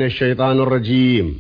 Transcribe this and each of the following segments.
الشيطان الرجيم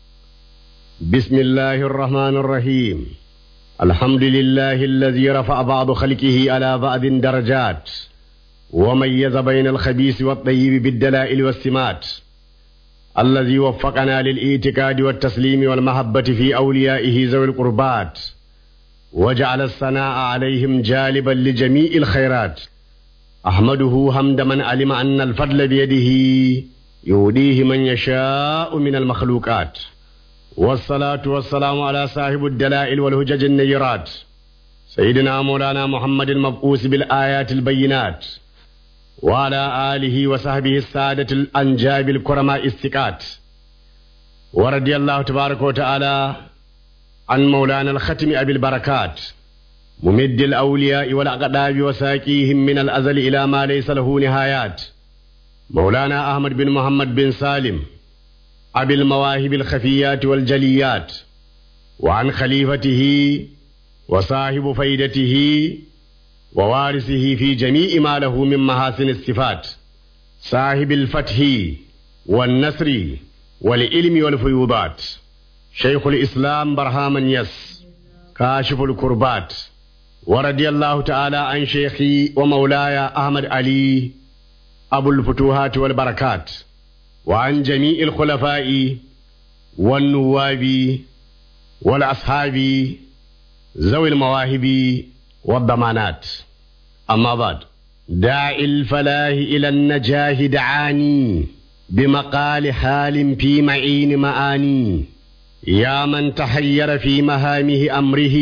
بسم الله الرحمن الرحيم الحمد لله الذي رفع بعض خلقه على بعض درجات وميز بين الخبيث والطيب بالدلائل والسمات الذي وفقنا للاعتقاد والتسليم والمحبة في أوليائه ذوي القربات وجعل الثناء عليهم جالبا لجميع الخيرات أحمده حمد من علم أن الفضل بيده يوديه من يشاء من المخلوقات والصلاة والسلام على صاحب الدلائل والهجج النيرات سيدنا مولانا محمد المبعوث بالآيات البينات وعلى آله وصحبه السادة الأنجاب الكرماء الثقات ورضي الله تبارك وتعالى عن مولانا الختم أبي البركات ممد الأولياء والأقداب وساقيهم من الأزل إلى ما ليس له نهايات مولانا أحمد بن محمد بن سالم أبي المواهب الخفيات والجليات وعن خليفته وصاحب فيدته ووارثه في جميع ما له من محاسن الصفات صاحب الفتح والنصر والعلم والفيوضات شيخ الإسلام برهام يس كاشف الكربات ورضي الله تعالى عن شيخي ومولاي أحمد علي أبو الفتوحات والبركات وعن جميع الخلفاء والنواب والأصحاب ذوي المواهب والضمانات أما بعد داعي الفلاح إلى النجاه دعاني بمقال حال في معين معاني يا من تحير في مهامه أمره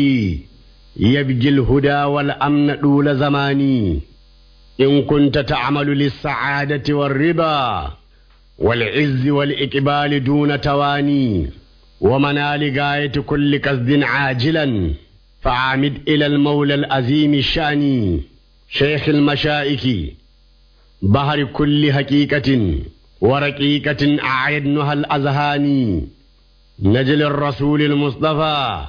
يبجي الهدى والأمن طول زماني إن كنت تعمل للسعادة والرضا والعز والإقبال دون تواني ومنال غاية كل قصد عاجلا فعامد إلى المولى العظيم الشاني شيخ المشائك بحر كل حقيقة ورقيقة أعيدنها الأذهان نجل الرسول المصطفى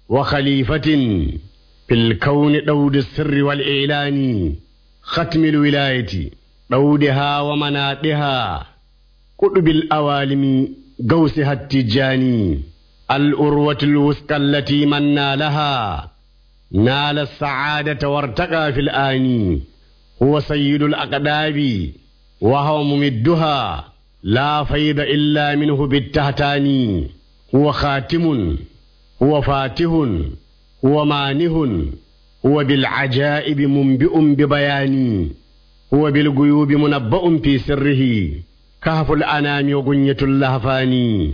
وخليفة في الكون دود السر والإعلان ختم الولاية دودها ومناتها قطب الأوالم قوسها التجاني الأروة الوثقى التي من نالها نال السعادة وارتقى في الآن هو سيد الأقداب وهو ممدها لا فيض إلا منه بالتهتان هو خاتم هو فاتح هو مانه هو بالعجائب منبئ ببيان هو بالغيوب منبأ في سره كهف الأنام وغنية اللهفان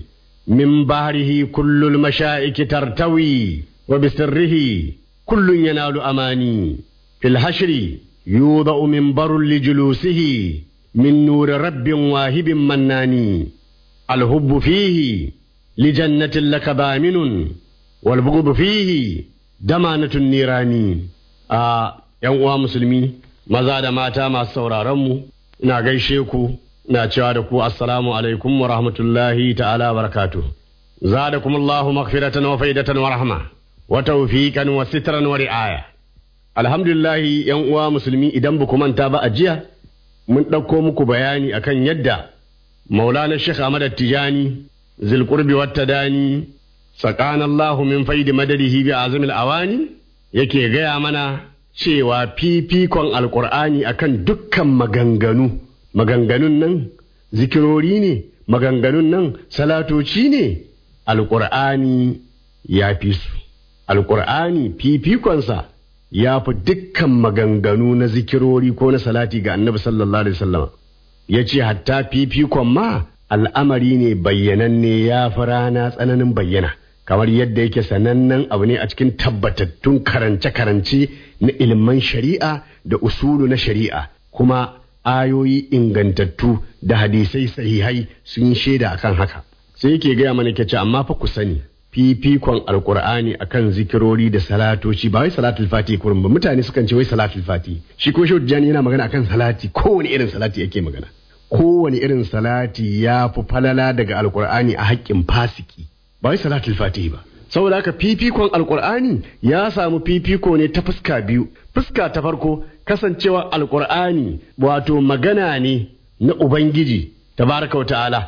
من بحره كل المشائك ترتوي وبسره كل ينال أماني في الحشر يوضع منبر لجلوسه من نور رب واهب مناني الحب فيه لجنة لك بامن والبغض فيه دمانة النيران آه يوم مسلمي maza da mata masu sauraronmu ina gaishe ku ina cewa da ku assalamu alaikum wa rahmatullahi ta'ala barakatu zadakum Allahu maghfiratan wa faidatan wa rahma wa tawfiqan wa sitran wa ri'aya alhamdulillah yan uwa musulmi idan ba ku manta ba a jiya mun ɗauko muku bayani akan yadda maulana Sheikh Ahmad Tijani zilqurbi wat tadani sakana Allahu min faidi madadihi bi azmil awani yake gaya mana cewa fifikon alkur'ani akan dukkan maganganu maganganun nan zikirori ne maganganun nan salatoci ne alkur'ani ya fi su alkur'ani fifikonsa ya fi dukkan maganganu na zikirori ko na salati ga annabi sallallahu alaihi wasallam ya ce hatta fifikon ma al'amari ne bayyananne ya fi rana tsananin bayyana kamar yadda yake sanannen abu ne a cikin tabbatattun karance-karance na ilman shari'a da usulu na shari'a kuma ayoyi ingantattu da hadisai sahihai sun shaida akan haka sai yake gaya mana ke ce amma fa ku sani fifikon alkur'ani akan zikirori da salatoci ba wai salatul fati kurin ba mutane sukan ce wai salatul fati shi ko shi yana magana akan salati kowane irin salati yake magana kowane irin salati ya fi falala daga alkur'ani a haƙƙin fasiki ba wai salatul fatihi ba saboda haka fifikon alkur'ani ya samu fifiko ne ta fuska biyu fuska ta farko kasancewa alkur'ani wato magana ne na ubangiji tabaraka wa ta'ala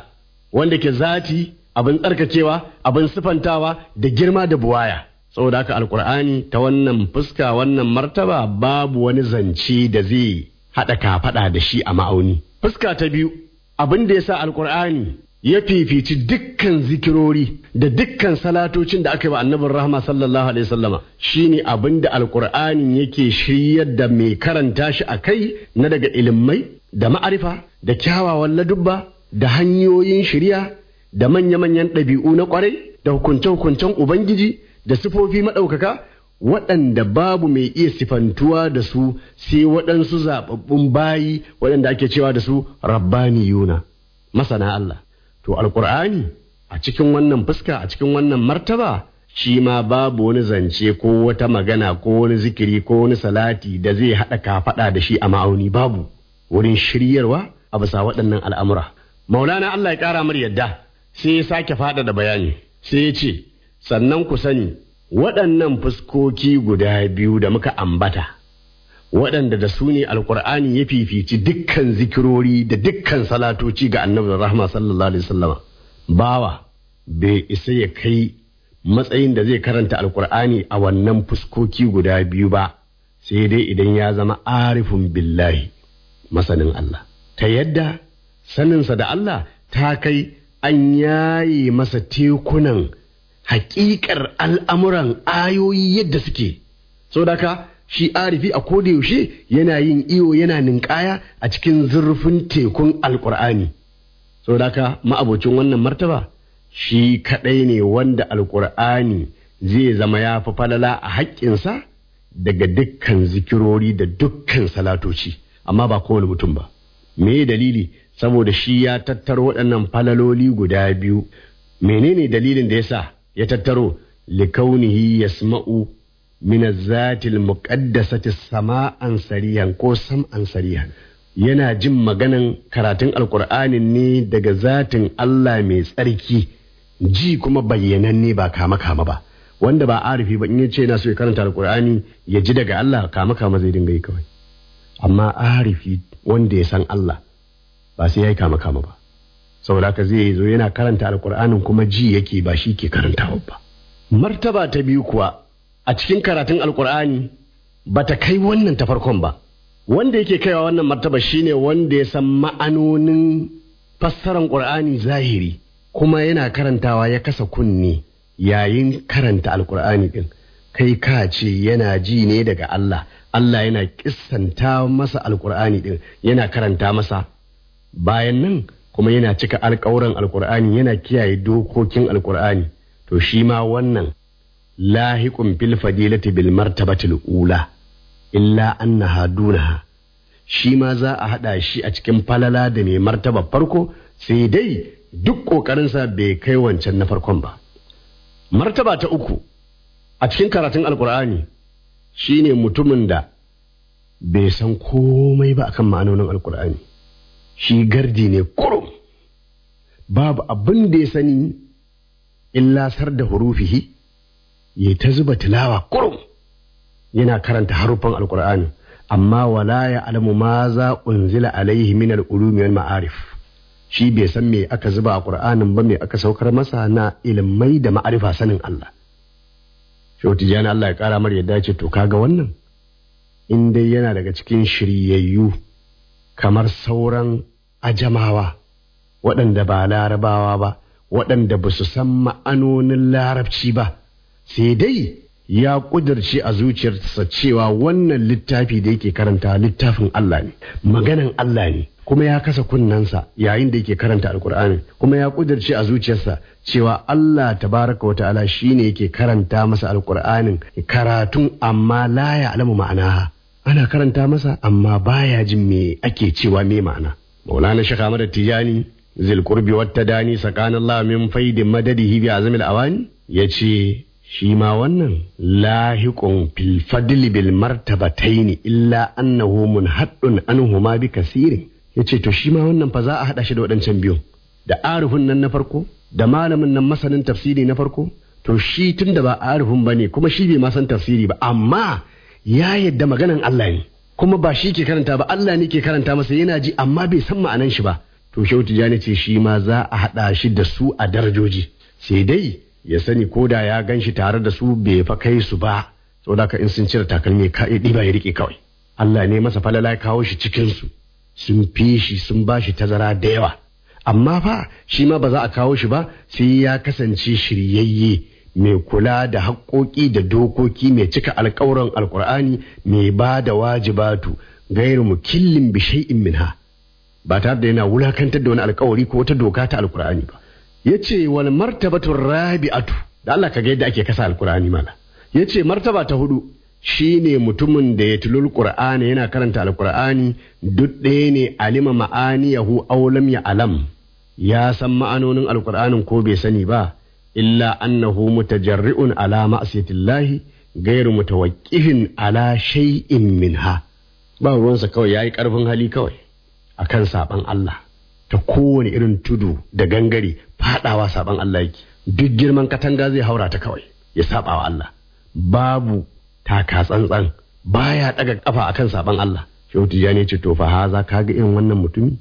wanda ke zati abin tsarkakewa abin sifantawa da girma da buwaya saboda haka alkur'ani ta wannan fuska wannan martaba babu wani zance da zai haɗa kafaɗa da shi a ma'auni fuska ta biyu abin da ya sa alkur'ani ya fifici dukkan zikirori da dukkan salatocin da aka yi wa annabin rahama sallallahu alaihi wasallama shine abin da alkur'ani yake shiryar da mai karanta shi a kai na daga ilimai da ma'arifa da kyawawan ladubba da hanyoyin shirya da manya-manyan ɗabi'u na ƙwarai da hukunce-hukuncen ubangiji da sifofi maɗaukaka waɗanda babu mai iya sifantuwa da su sai waɗansu zaɓaɓɓun bayi waɗanda ake cewa da su rabbaniyuna masana Allah to alƙur'ani a cikin wannan fuska a cikin wannan martaba shi ma babu wani zance ko wata magana ko wani zikiri ko wani salati da zai haɗa kafaɗa da shi a ma'auni babu wurin shiryarwa a bisa waɗannan al'amura maulana Allah ya ƙara mar yadda sai ya sake faɗa da bayani sai ya ce sannan ku sani waɗannan fuskoki guda biyu da muka ambata waɗanda da su ne alƙur'ani ya fifici dukkan zikirori da dukkan salatoci ga annabi rahma sallallahu alaihi wasallama bawa bai isa ya kai matsayin da zai karanta alƙur'ani a wannan fuskoki guda biyu ba sai dai idan ya zama arifin billahi masanin Allah ta yadda saninsa da Allah ta kai an yaye masa tekunan hakikar al'amuran ayoyi yadda suke so daka shi arifi a yaushe yana yin iyo yana ninkaya a cikin zurfin tekun alkur'ani so daka ma'abocin wannan martaba shi kaɗai ne wanda alkur'ani zai zama ya fi falala a haƙƙinsa daga dukkan zikirori da dukkan salatoci amma ba kowane mutum ba me dalili saboda shi ya tattaro waɗannan falaloli guda biyu menene dalilin da yasa ya tattaro likaunihi yasma'u min zatil muqaddasati sama'an sariyan ko sam'an sariyan yana jin maganan karatun alkur'anin ne daga zatin Allah mai tsarki ji kuma bayyananne ba kama kama ba wanda ba arifi ba in ya ce yana so ya karanta alkur'ani ya ji daga Allah kama kama zai dinga yi kawai amma arifi wanda ya san Allah ba sai ya yi kama kama ba saboda haka zai zo yana karanta alkur'anin kuma ji yake ba shi ke karantawa ba martaba ta biyu kuwa a cikin karatun alkur'ani ba ta kai wannan ta farkon ba wanda yake kaiwa wannan martaba shine wanda ya san ma'anonin fassaran qur'ani zahiri kuma yana karantawa ya kasa kunne yayin karanta alkur'ani din kai ka ce yana ji ne daga Allah Allah yana kissanta masa alkur'ani din yana karanta masa bayan nan kuma yana cika alkawuran alkur'ani yana kiyaye dokokin alkur'ani to shi ma wannan lahiqun fil fadilati bil martabatil ula illa annaha dunaha shi ma za a hada shi a cikin falala da mai martaba farko sai dai duk kokarinsa bai kai wancan na farkon ba martaba ta uku a cikin karatun alkur'ani shine mutumin da bai san komai ba akan ma'anonin alkur'ani shi gardi ne kurum babu abin da ya sani illa sar da hurufihi ya ta zuba tilawa kurum yana karanta haruffan alkur'ani amma wala ya alamu ma za unzila alaihi min al-ulumi wal ma'arif shi bai san me aka zuba a qur'anin ba me aka saukar masa na ilmai da ma'arifa sanin Allah Shehu Tijjani Allah ya kara mar yadda ce to kaga wannan in dai yana daga cikin shiryayyu kamar sauran ajamawa waɗanda ba larabawa ba waɗanda ba su san ma'anonin larabci ba sai dai ya ƙudurce a zuciyarsa cewa wannan littafi da yake karanta littafin Allah ne maganan Allah ne kuma ya kasa kunnensa yayin da yake karanta alkur'ani kuma ya ƙudurce a zuciyarsa cewa Allah tabaraka wa ta'ala shine yake karanta masa alkur'anin karatun amma la ya alamu ma'anaha ana karanta masa amma baya jin me ake cewa me ma'ana maulana shekha Ahmad Tijani zil qurbi wat tadani sakanallahu min faidin madadihi bi azmil awani yace shi ma wannan lahiqun fil fadli bil martabataini illa annahu munhaddun anhuma bi kasirin yace to shi ma wannan fa za a hada shi da waɗancan biyun da arifin nan na farko da malamin nan masanin tafsiri na farko to shi tun da ba arifin bane kuma shi bai ma san tafsiri ba amma ya yadda maganan Allah ne kuma ba shi ke karanta ba Allah ne ke karanta masa yana ji amma bai san ma'anan shi ba to shehu tijani ce shi ma za a haɗa shi da su a darajoji sai dai ya sani ko da ya gan shi tare da su bai fa kai su ba saboda ka in sun cire takalmi ka ɗiba ya riƙe kawai Allah ne masa falala ya kawo shi cikin su sun fi shi sun ba shi tazara da yawa amma fa shi ma ba za a kawo shi ba sai ya kasance shiryayye mai kula da haƙoƙi da dokoki mai cika alƙawuran alƙur'ani mai ba da wajibatu gairu mukillin bi shay'in minha ba tare da yana wulakantar da wani alƙawari ko wata doka ta alƙur'ani ba yace wal martabatu rabi'atu da Allah ka ga yadda ake kasa alƙur'ani mala yace martaba ta hudu shine mutumin da ya tulul qur'ani yana karanta alƙur'ani duk ɗaya ne alima ma'aniyahu aw lam ya alam ya san ma'anonin alƙur'anin ko bai sani ba illa annahu mutajarri'un ala ma'siyatillahi ghairu mutawaqqifin ala shay'in minha ba ruwansa kawai yayi karfin hali kawai akan saban Allah ta kowane irin tudu da gangare fadawa saban Allah yake duk girman katanga zai haura ta kawai ya saba wa Allah babu taka tsantsan baya daga kafa akan saban Allah shehu tijani ce to fa haza kaga irin wannan mutumi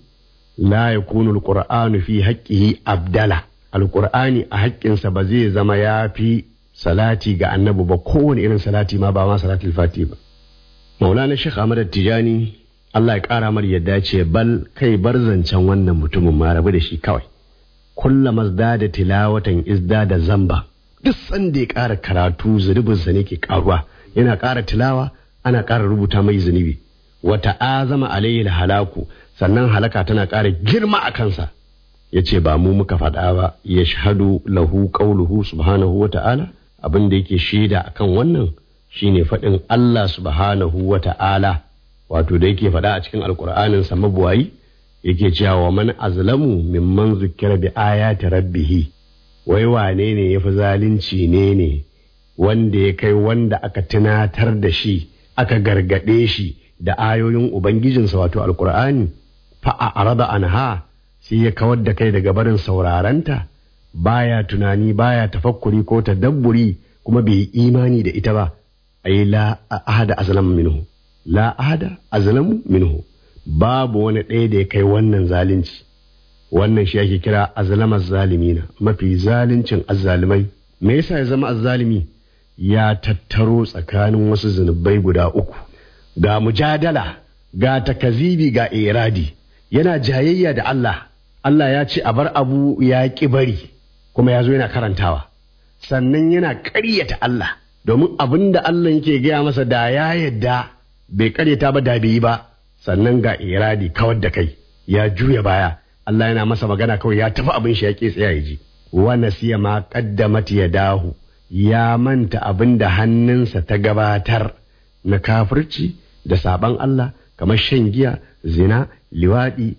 la yakunu alqur'anu fi haqqihi abdala alqur'ani a haƙƙinsa ba zai zama ya fi salati ga annabi ba kowane irin salati ma ba ma salatul fati ba maulana shekh ahmad tijani Allah ya ƙara mar yadda ce bal kai bar zancen wannan mutumin ma rabu da shi kawai kulla mazda da tilawatan izda da zamba duk sanda ya ƙara karatu zunubinsa ne ke ƙaruwa yana ƙara tilawa ana ƙara rubuta mai zunubi wata azama alayhi halaku sannan halaka tana ƙara girma a kansa ya ce ba mu muka faɗa ba ya shahadu lahu qauluhu subhanahu wa ta'ala abin da yake shaida akan wannan shine faɗin Allah subhanahu wa ta'ala wato da yake faɗa a cikin alƙur'anin sa mabuwayi yake cewa wa man azlamu mimman zukkira bi ayati rabbih wai wane ne yafi zalunci ne ne wanda ya kai wanda aka tunatar da shi aka gargade shi da ayoyin ubangijinsa wato alƙur'ani fa a arada anha sai ya kawar da kai daga barin saurarenta baya tunani baya tafakkuri ko tadabburi kuma bai yi imani da ita ba ai la ahada azlamu minhu la ahada azlamu minhu babu wani ɗaya da ya kai wannan zalunci wannan shi ake kira azlamar zalimina mafi zaluncin azzalimai me yasa ya zama azzalimi ya tattaro tsakanin wasu zunubai guda uku ga mujadala ga takazibi ga iradi yana jayayya da Allah Allah ya ce a bar abu ya ƙi bari kuma ya zo yana karantawa sannan yana ƙaryata Allah domin abin da Allah yake gaya masa da ya yadda bai ƙaryata ba da bai yi ba sannan ga iradi kawar da kai ya juya baya Allah yana masa magana kawai ya tafi abin shi ya ƙi tsaya ya ji wa nasiya ma qaddamat yadahu ya manta abin da hannunsa ta gabatar na kafirci da saban Allah kamar shan giya zina liwaɗi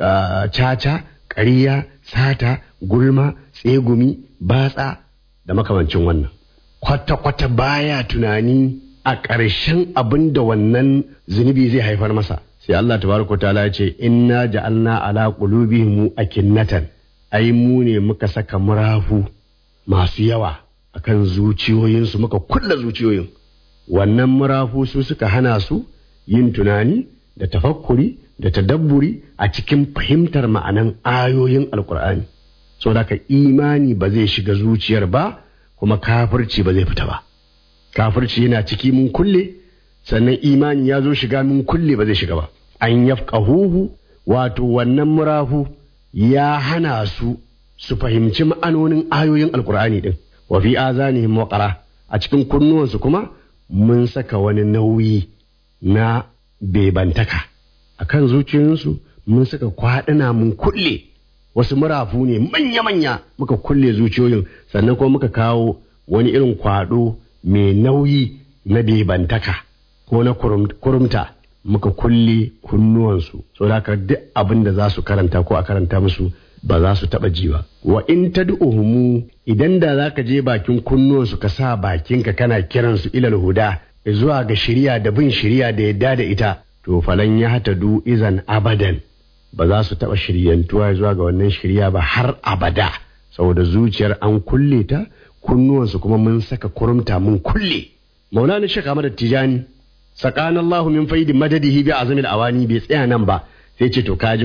caca ƙariya sata gulma tsegumi batsa da makamancin wannan kwata-kwata baya tunani a ƙarshen abin da wannan zunubi zai haifar masa sai Allah tabaraka ta'ala ya ce inna ja'alna ala qulubihim akinnatan ai mu ne muka saka murafu masu yawa akan zuciyoyinsu muka kulla zuciyoyin wannan murafu su suka hana su yin tunani da tafakkuri da tadabburi a cikin fahimtar ma'anan ayoyin alkur'ani saboda ka imani ba zai shiga zuciyar ba kuma kafirci ba zai fita ba kafirci yana ciki mun kulle sannan imani ya zo shiga mun kulle ba zai shiga ba an yafqahuhu wato wannan murafu ya hana su su fahimci ma'anonin ayoyin alkur'ani din wa fi azanihim waqara a cikin kunnuwansu kuma mun saka wani nauyi na bebantaka a kan zuciyoyinsu mun saka kwaɗina mun kulle wasu murafu ne manya-manya muka kulle zuciyoyin sannan kuma muka kawo wani irin kwaɗo mai nauyi na bebantaka ko na kurumta muka kulle kunnuwansu so da duk abin da za su karanta ko a karanta musu ba za su taɓa ji ba wa in tad'uhumu idan da za ka je bakin kunnuwansu ka sa bakinka kana kiransu ilal huda zuwa ga shirya da bin shirya da yadda da ita to falan ya hata du izan abadan ba za su taɓa shiryantuwa zuwa ga wannan shirya ba har abada saboda zuciyar an kulle ta kunnuwansu kuma mun saka kurumta mun kulle maulana shek ahmad tijani sakana Allahu min faidi madadihi bi azamil awani bai tsaya nan ba sai ce to kaji ko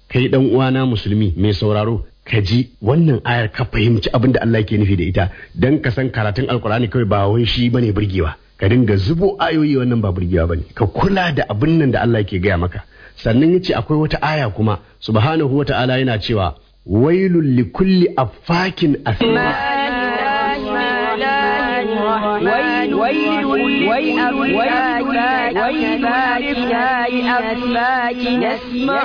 kai dan uwana musulmi mai sauraro ka ji wannan ayar ka fahimci abin da Allah ke nufi da ita dan ka san karatun alkur'ani kawai ba wai shi bane burgewa ka dinga zubo ayoyi wannan ba burgewa bane ka kula da abin nan da Allah ke gaya maka sannan yace akwai wata aya kuma subhanahu wata'ala yana cewa wailul likulli affakin asim ويل ويل ويل ويل أفلاك يسمع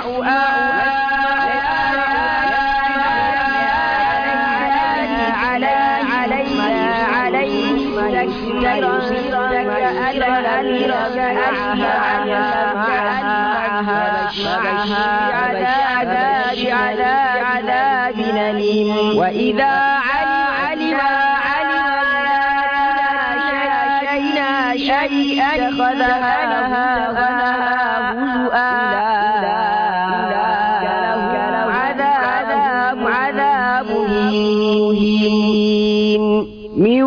عذاب أليم وإذا علم علم شيئا اتخذها هزؤا لهم عذاب عذاب مهين من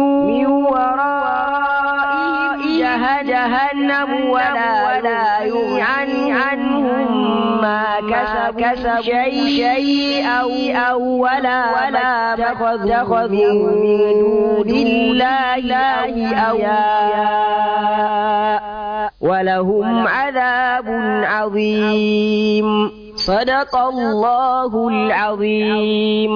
ورائهم جهنم ولا ولا يغني عنهم ما كسب كسب شيء شيء أو أو ولا ولا اتخذوا من دون الله أولياء ولهم عذاب عظيم صدق الله العظيم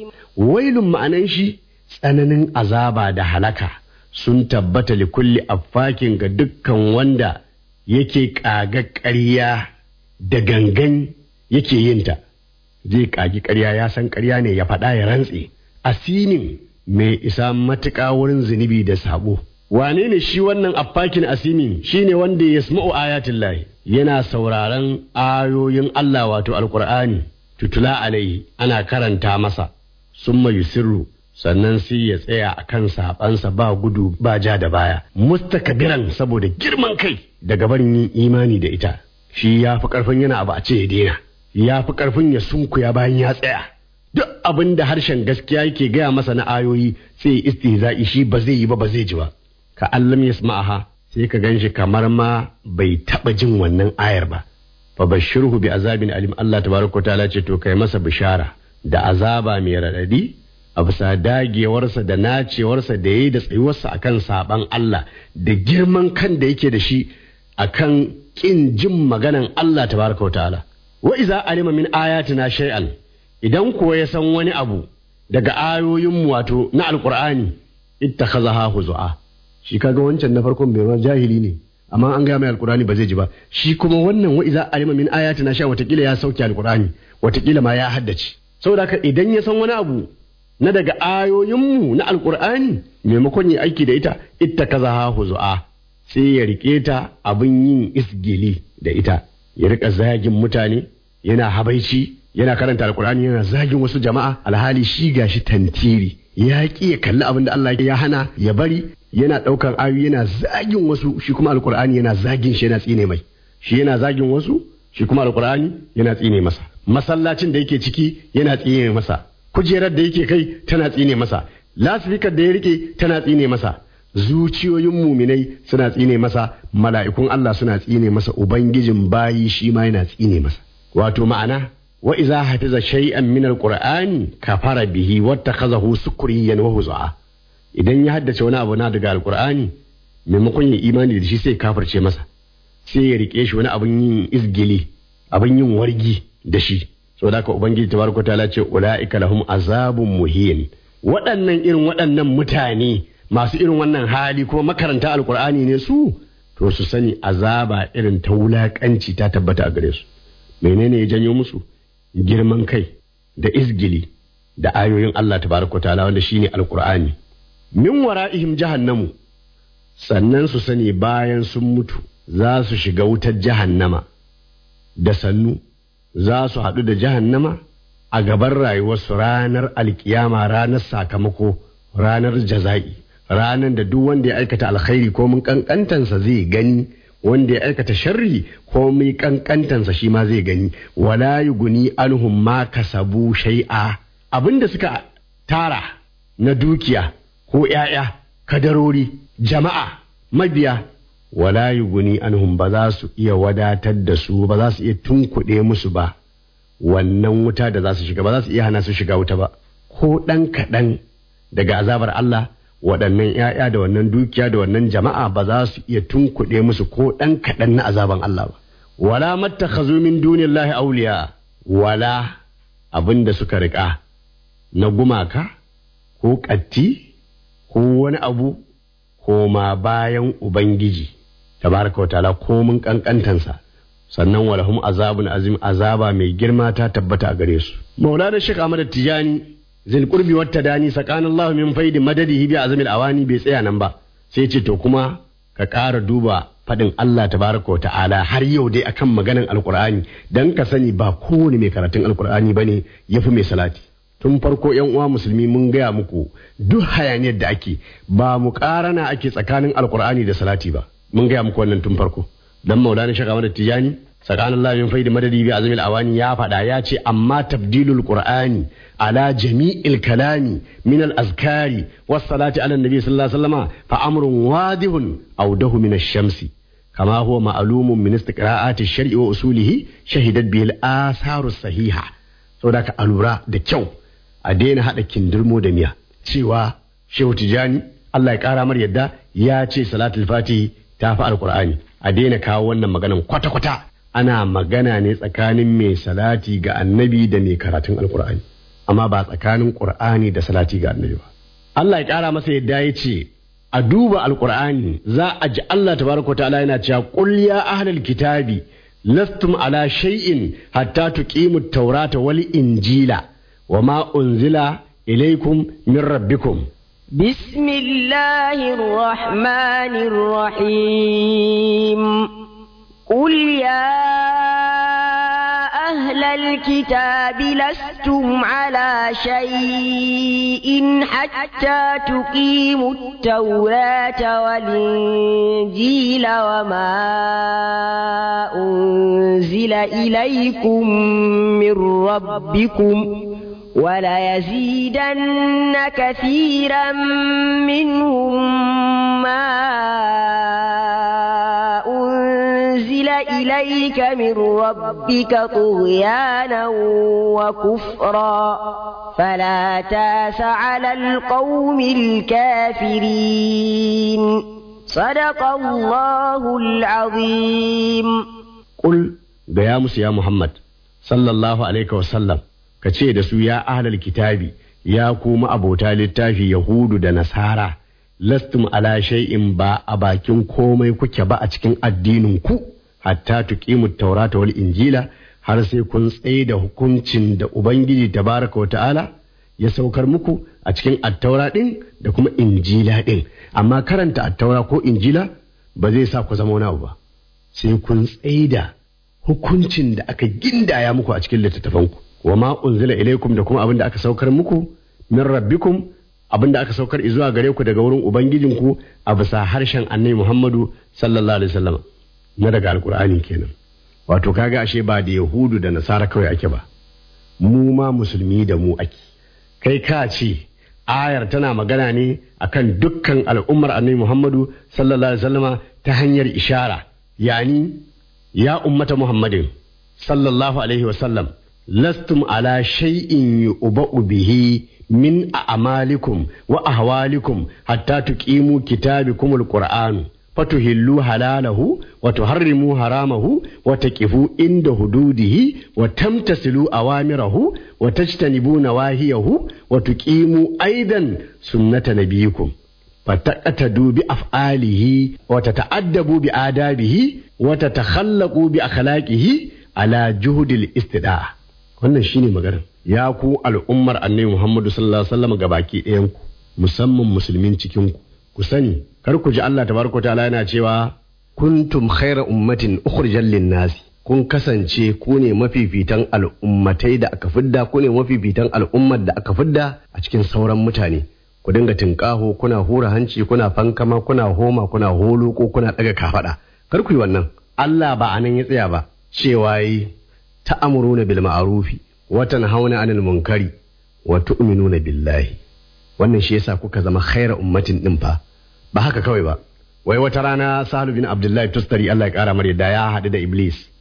wailun ma'anan shi tsananin azaba da halaka sun tabbata li kulli affakin ga dukkan wanda yake ƙaga ƙarya da gangan yake yinta zai ƙagi ƙarya ya san ƙarya ne ya faɗa ya rantse asinin mai isa matuƙa wurin zunubi da sabo wane ne shi wannan affakin asimin shine wanda ya sma'u ayatin lahi yana sauraron ayoyin Allah wato alƙur'ani tutula alaihi ana karanta masa summa yusirru sannan sai ya tsaya a kan saɓansa ba gudu ba ja da baya mustakabiran saboda girman kai daga barin yin imani da ita shi ya fi ƙarfin yana abu a ce ya daina ya fi ƙarfin ya sunkuya bayan ya tsaya duk abin da harshen gaskiya yake gaya masa na ayoyi sai istihza'i shi ba zai yi ba ba zai ji ba ka allam yasma'aha sai ka ganshi kamar ma bai taɓa jin wannan ayar ba fa bashirhu bi azabin alim Allah tabaraka ta'ala ce to kai masa bishara da azaba mai raɗaɗi a bisa dagewarsa da nacewarsa da yayi da tsayuwarsa akan saban Allah da girman kan da yake da shi akan kin jin maganan Allah tabaraka ta'ala wa iza alima min ayatina shay'an idan kuwa ya san wani abu daga ayoyin wato na alqur'ani ittakhazaha huzua shi kaga wancan na farkon bai ma jahili ne amma an gaya mai alqur'ani ba zai ji ba shi kuma wannan wa iza alima min ayatina sha watakila ya sauke alqur'ani watakila ma ya haddace saboda haka idan ya san wani abu na daga ayoyinmu na alkur'ani maimakon yi aiki da ita ita kaza ha huzu'a sai ya rike ta abin yin isgili da ita ya rika zagin mutane yana habaici yana karanta alkur'ani yana zagin wasu jama'a alhali shi gashi tantiri ya ki ya kalli abin da Allah ya hana ya bari yana ɗaukar ayoyi yana zagin wasu shi kuma alkur'ani yana zagin shi yana tsine mai shi yana zagin wasu shi kuma alkur'ani yana tsine masa masallacin da yake ciki yana tsine masa kujerar da yake kai tana tsine masa lasfikar da ya rike tana tsine masa zuciyoyin muminai suna tsine masa mala'ikun Allah suna tsine masa ubangijin bayi shi ma yana tsine masa wato ma'ana wa iza hafiza shay'an min alqur'ani kafara bihi wattakhazahu sukriyan wa huzaa idan ya haddace wani abu na daga alqur'ani maimakon ya imani da shi sai kafirce masa sai ya rike shi wani abin yin izgili abin yin wargi da shi saboda haka ubangiji tabaraka ta'ala ce ulaika lahum azabun muhin waɗannan irin waɗannan mutane masu irin wannan hali kuma makaranta alkur'ani ne su to su sani azaba irin ta wulakanci ta tabbata a gare su menene ya janyo musu girman kai da izgili da ayoyin Allah tabaraka ta'ala wanda shine alkur'ani min wara'ihim jahannamu sannan su sani bayan sun mutu za su shiga wutar jahannama da sannu za su haɗu da jahannama a gaban rayuwarsu ranar alkiyama ranar sakamako ranar jaza'i ranar da duk wanda ya aikata alkhairi ko mun kankantansa zai gani wanda ya aikata sharri ko mun kankantansa shi ma zai gani wala yuguni anhum ma kasabu shay'a abinda suka tara na dukiya ko ‘ya'ya kadarori jama'a mabiya wala yuguni anhum ba za su iya wadatar da su ba za su iya tunkuɗe musu ba wannan wuta da za su shiga ba za su iya hana su shiga wuta ba ko ɗan kaɗan daga azabar Allah waɗannan ‘ya'ya da wannan dukiya da wannan jama'a ba za su iya tunkuɗe musu ko ɗan kaɗan na azaban Allah ba wala mattakhazu min dunillahi awliya wala abin da suka riƙa na gumaka ko ƙatti ko wani abu ko ma bayan ubangiji tabaraka wa ta'ala ko mun kankantansa sannan walahum azabun azim azaba mai girma ta tabbata a gare su maulana shek ahmad tijani zil qurbi wat tadani sakana allah min faidi madadihi bi azmil awani bai tsaya nan ba sai ce to kuma ka ƙara duba faɗin Allah tabaraka wa ta'ala har yau dai akan maganan alkur'ani dan ka sani ba kowane mai karatun alkur'ani bane yafi mai salati tun farko yan uwa musulmi mun gaya muku duk hayaniyar da ake ba mu karana ake tsakanin alkur'ani da salati ba mun gaya muku wannan tun farko dan maulana shaka da tijani tsakanin Allah min faidi madadi bi azmil awani ya faɗa ya ce amma tabdilul qur'ani ala jami'il kalami min al azkari was salati ala nabi sallallahu alaihi wasallama fa amrun wadihun awdahu min ash-shamsi kama huwa ma'lumun min istiqra'ati ash-shar'i wa usulihi shahidat bihi al-atharu sahiha saboda ka alura da kyau a daina haɗa kindirmo da miya cewa shehu tijani Allah ya ƙara mar yadda ya ce salatul fatihi ta fi alƙur'ani a daina kawo wannan maganan kwata-kwata ana magana ne tsakanin mai salati ga annabi da mai karatun alƙur'ani amma ba tsakanin ƙur'ani da salati ga annabi ba Allah ya ƙara masa yadda ya ce a duba alƙur'ani za a ji Allah tabaraka ta'ala yana cewa qul ya ahlal kitabi lastum ala shay'in hatta tuqimu at-taurata wal injila وما أنزل إليكم من ربكم بسم الله الرحمن الرحيم قل يا أهل الكتاب لستم على شيء حتى تقيموا التوراة والإنجيل وما أنزل إليكم من ربكم وليزيدن كثيرا منهم ما أنزل إليك من ربك طغيانا وكفرا فلا تاس على القوم الكافرين صدق الله العظيم قل بيامس يا محمد صلى الله عليه وسلم ka ce da su ya ahlal kitabi ya kuma abota littafi yahudu da nasara lastum ala shay'in ba a bakin komai kuke ba a cikin addinin ku hatta tuqimu taurata wal injila har sai kun tsaye da hukuncin da ubangiji tabaraka wa ta'ala ya saukar muku a cikin attaura din da kuma injila din amma karanta attaura ko injila ba zai sa ku zama wani abu ba sai kun tsaye da hukuncin da aka gindaya muku a cikin littattafanku wa ma unzila ilaikum da kuma abin da aka saukar muku min rabbikum abin da aka saukar zuwa gare ku daga wurin ubangijinku a bisa harshen annabi Muhammadu sallallahu alaihi wasallam na daga alkur'ani kenan wato kaga ashe ba da yahudu da nasara kawai ake ba mu ma musulmi da mu ake kai ka ce ayar tana magana ne akan dukkan al'ummar annabi Muhammadu sallallahu alaihi wasallama ta hanyar ishara yani ya ummata Muhammadin sallallahu alaihi wasallam lastum ala shay'in yu'ba'u bihi min a'malikum wa ahwalikum hatta tuqimu kitabikum alquran fatuhillu halalahu wa tuharrimu haramahu wa taqifu inda hududihi wa tamtasilu awamirahu wa tajtanibu nawahiyahu wa tuqimu aidan sunnata nabiyikum fataqatadu bi af'alihi wa tata'addabu bi adabihi wa tatakhallaqu bi akhlaqihi ala juhudil istida'a wannan shine magana ya ku al'ummar annabi Muhammadu sallallahu alaihi wasallam gabaki ɗayan ku musamman musulmin cikin ku ku sani kar ku ji Allah tabaraka ta'ala yana cewa kuntum khaira ummatin ukhrijal lin-nasi kun kasance ku ne mafifitan al'ummatai da aka fidda ku ne mafifitan al'ummar da aka fidda a cikin sauran mutane ku dinga tinkaho kuna hura hanci kuna fankama kuna homa kuna holo ko kuna daga kafada kar ku yi wannan Allah ba anan ya tsaya ba cewa yi ta'amuruna bil ma'rufi wa tanhauna 'anil munkari wa tu'minuna billahi wannan shi yasa kuka zama khaira ummatin din fa ba haka kawai ba wai wata rana Sahlu bin Abdullahi Tustari Allah ya kara mar da ya haɗu da Iblis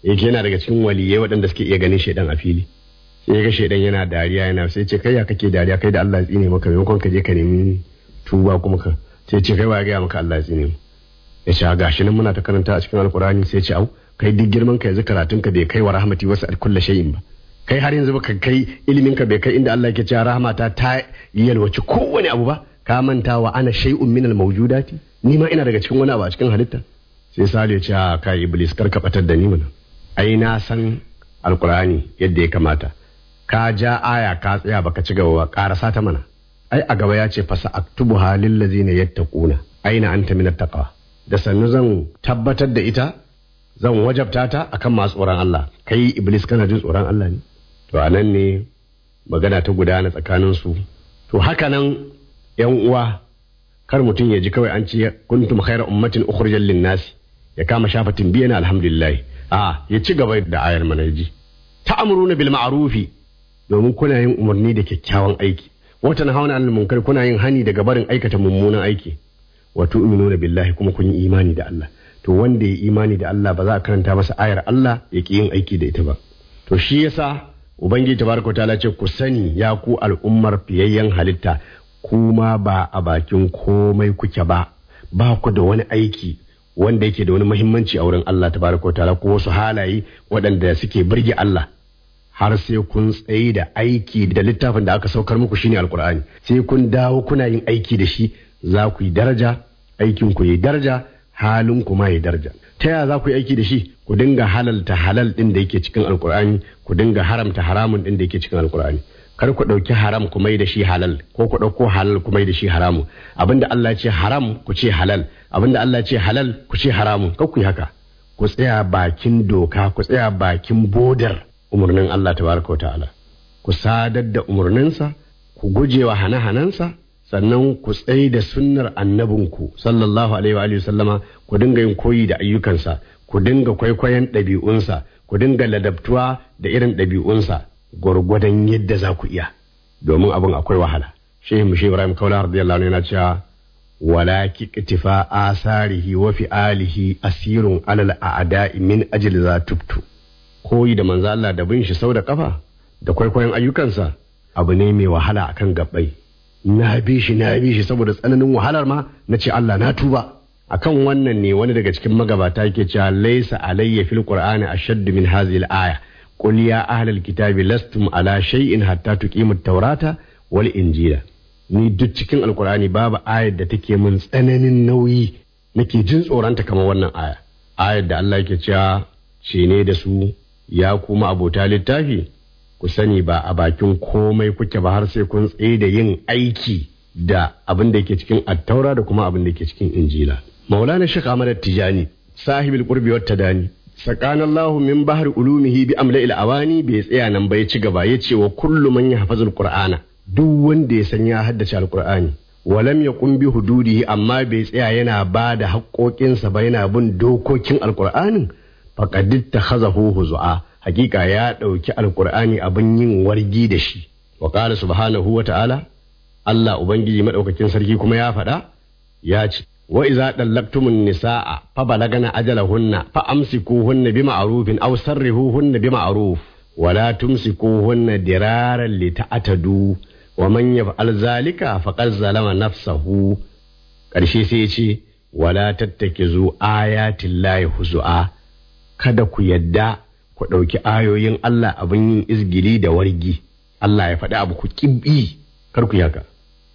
yake yana daga cikin waliyai waɗanda suke iya ganin shaidan a fili sai ga shaidan yana dariya yana sai ce kai ya kake dariya kai da Allah ya tsine maka maimakon ka je ka nemi tuba kuma ka sai ce kai wa ga maka Allah ya tsine mu ya ce gashi nan muna ta karanta a cikin alkurani sai ce au kai duk girman ka yanzu karatun ka bai kai wa rahmati wasu kullu shay'in ba kai har yanzu baka kai ilimin ka bai kai inda Allah yake cewa rahmata ta yalwaci kowane abu ba ka manta wa ana shay'un minal mawjudati ni ma ina daga cikin wani abu a cikin halitta sai Sale ya ce a kai iblis kar ka batar da ni mana ai na san alkurani yadda ya kamata ka ja aya ka tsaya baka ci gaba ba karasa ta mana ai a gaba ya ce fasa aktubu halil ladzina yattaquna aina anta min taqwa da sannu zan tabbatar da ita zan wajabta ta akan masu tsoron Allah kai iblis kana jin tsoron Allah ne to anan ne magana ta gudana tsakanin su to haka nan yan uwa kar mutum ya ji kawai an ce kuntum khayra ummatin ukhrijal lin-nas ya kama shafatin biyan alhamdulillah a ya ci gaba da ayar manaji ta'muruna bil ma'rufi domin kuna yin umarni da kyakkyawan aiki wata na hauna anil munkar kuna yin hani daga barin aikata mummunan aiki wa tu'minuna billahi kuma kun yi imani da Allah to wanda ya imani da Allah ba za a karanta masa ayar Allah ya ki yin aiki da ita ba to shi yasa ubangiji tabaraka ta'ala ce ku sani ya ku al'ummar fiyayyen halitta kuma ba a bakin komai kuke ba ba ku da wani aiki wanda yake da wani muhimmanci a wurin Allah tabaraka ta'ala ko wasu halaye waɗanda suke birge Allah har sai kun tsaye da aiki da littafin da aka saukar muku shine alkur'ani sai kun dawo kuna yin aiki da shi za ku yi daraja aikin ku yi daraja halin ku ma yi daraja ta yaya za ku yi aiki da shi ku dinga halalta halal din da yake cikin alkur'ani ku dinga haramta haramun din da yake cikin alkur'ani kar ku ɗauki haram ku mai da shi halal ko ku ɗauko halal ku mai da shi haramu abinda Allah ya ce haram ku ce halal abinda Allah ya ce halal ku ce haramun kar ku yi haka ku tsaya bakin doka ku tsaya bakin bodar umarnin Allah tabaraka wa ta'ala ku sadar da umarninsa ku gujewa hane-hanensa sannan ku tsaye da sunnar annabinku sallallahu alaihi wa alihi sallama ku dinga yin koyi da ayyukansa ku dinga kwaikwayon ɗabi'unsa ku dinga ladabtuwa da irin ɗabi'unsa gwargwadon yadda za ku iya domin abin akwai wahala shehu mushi ibrahim kaula radiyallahu anhu yana cewa wala kiqtifa asarihi wa fi'alihi asirun alal a'da'i min ajli za tubtu koyi da manzo Allah da bin shi sau da kafa da kwaikwayon ayyukansa abu ne mai wahala akan gabbai na bi shi na bi shi saboda tsananin wahalar ma na ce Allah na tuba akan wannan ne wani daga cikin magabata yake cewa laysa alayya fil qur'ani ashaddu min hadhihi al-aya qul ya ahlal kitabi lastum ala shay'in hatta tuqimu at-taurata wal injila ni duk cikin alqur'ani babu ayar da take min tsananin nauyi nake jin tsoronta kamar wannan aya ayar da Allah yake cewa ce ne da su ya kuma abota littafi ku sani ba a bakin komai kuke ba har sai kun tsaye da yin aiki da abin da yake cikin attaura da kuma abin da yake cikin injila maulana shek ahmad tijani sahibul qurbi wat tadani sakanallahu min bahri ulumihi bi amla'il awani bai tsaya nan ba ya ci gaba ya ce wa kullu man yahfazul qur'ana duk wanda ya san ya haddace alqur'ani walam yaqum bi hududihi amma bai tsaya yana ba da haƙoƙinsa ba yana bin dokokin alqur'anin faqad takhazahu huzua hakika ya ɗauki alkur'ani abin yin wargi da shi wa qala subhanahu wa ta'ala Allah ubangiji madaukakin sarki kuma ya faɗa ya ce wa iza dallaktumun nisaa fa balagana ajalahunna fa amsikuhunna bima'rufin aw sarrihuhunna bima'ruf wa la tumsikuhunna diraran li ta'tadu wa man yaf'al zalika faqad zalama nafsahu karshe sai ya ce wala tattakizu ayatin lahi huzu'a kada ku yadda ku ɗauki ayoyin Allah abin yin izgili da wargi Allah ya faɗi abu ku ƙibbi kar ku yaka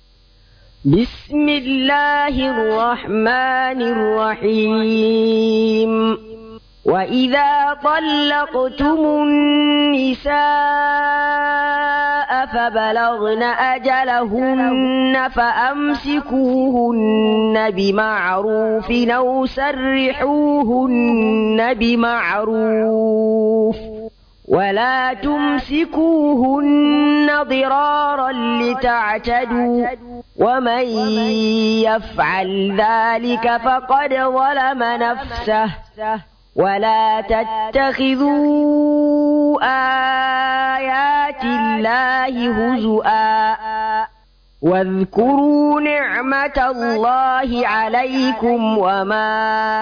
بسم الله الرحمن الرحيم وإذا طلقتم النساء فبلغن أجلهن فأمسكوهن بمعروف أو سرحوهن بمعروف ولا تمسكوهن ضرارا لتعتدوا ومن يفعل ذلك فقد ظلم نفسه ولا تتخذوا آيات الله هزؤا واذكروا نعمة الله عليكم وما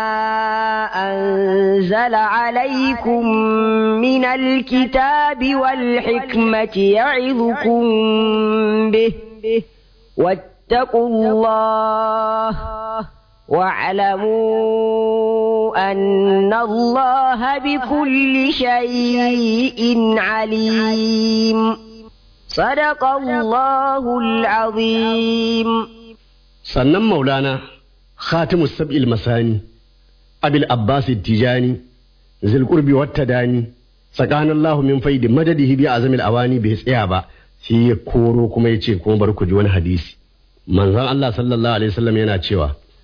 أنزل عليكم من الكتاب والحكمة يعظكم به واتقوا الله واعلموا أن الله بكل شيء عليم صدق الله العظيم sannan maulana khatimu sab'il masani abil abbas tijani zil qurbi watta dani tsakanin lahu min faidi madadihi bi azamil awani bai tsaya ba sai ya koro kuma ya ce kuma bar ku ji wani hadisi manzon Allah sallallahu alaihi wasallam yana cewa